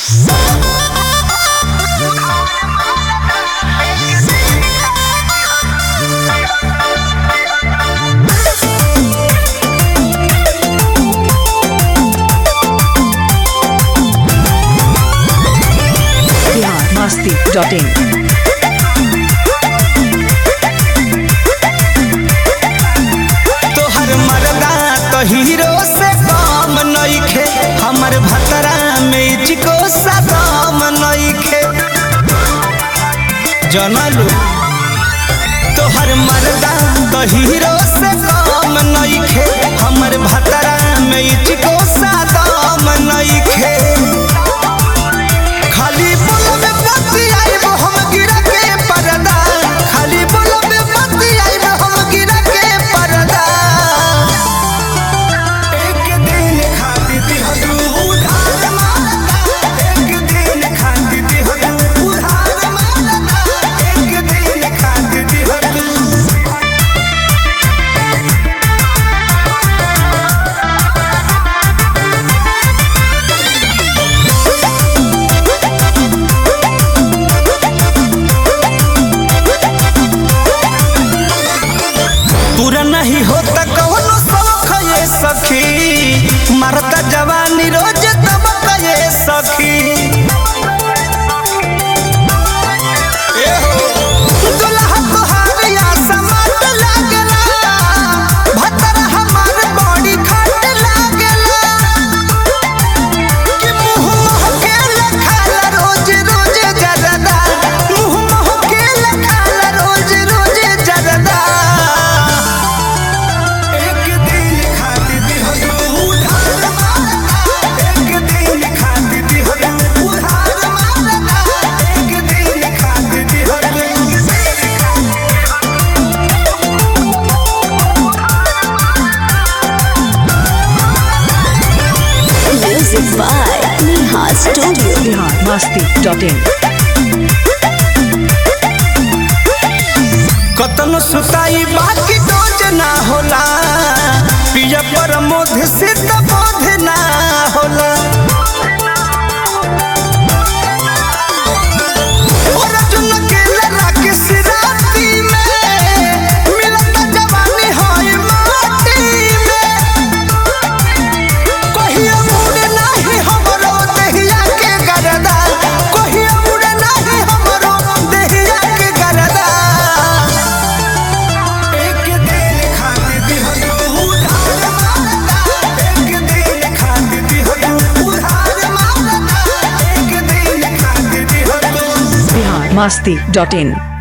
Bhasti.in. तोहर मरदा तो हीरो से कम नइखे हमर भतरा में चिको सदाम नइखे जनलू तोहर मरदा तो हीरो से कम नइखे हमर भतरा में चिको सदाम नइखे खाली बोलबे बत्ती आइब हम गिरा के परदा खाली बोलबे बत्ती आइब हम गिरा के परदा एक दिन खाती थी हदू उधार मारता एक दिन खाती थी हदू उधार मारता एक दिन खाती थी हदू पूरा नहीं होता कौनो शौक ये सखी मरता जवानी रोज दबक ये सखी ए हो, दुल्हा तोहार या समाट लागला, भतरा हमार बड़ी खाट लागला। कि मुँह महकेला खाला रोज रोज जरदा, मुँह महकेला खाला रोज रोज जरदा। एक दिन खाती थी हदू उधार मारता एक दिन खाती थी हदू उधार मारता एक दिन खाती थी हदू Music by Neha Studio. Bihar Bhasti.in. कतनो सुताई बाकी डोज ना होला पिया पर मोध सिद्ध बोध ना होला और अर्जुन के लड़ा के सिराती में मिलता जवानी होई माटी में कहिया मुड़े नाही हमरो देहिया के गरदा कहिया मुड़े नाही हमरो देहिया के गरदा एक दिन खाती थी हदू उधार मारता एक दिन खाती थी हदू उधार मारता एक दिन खाती थी हदू Bihar Bhasti.in.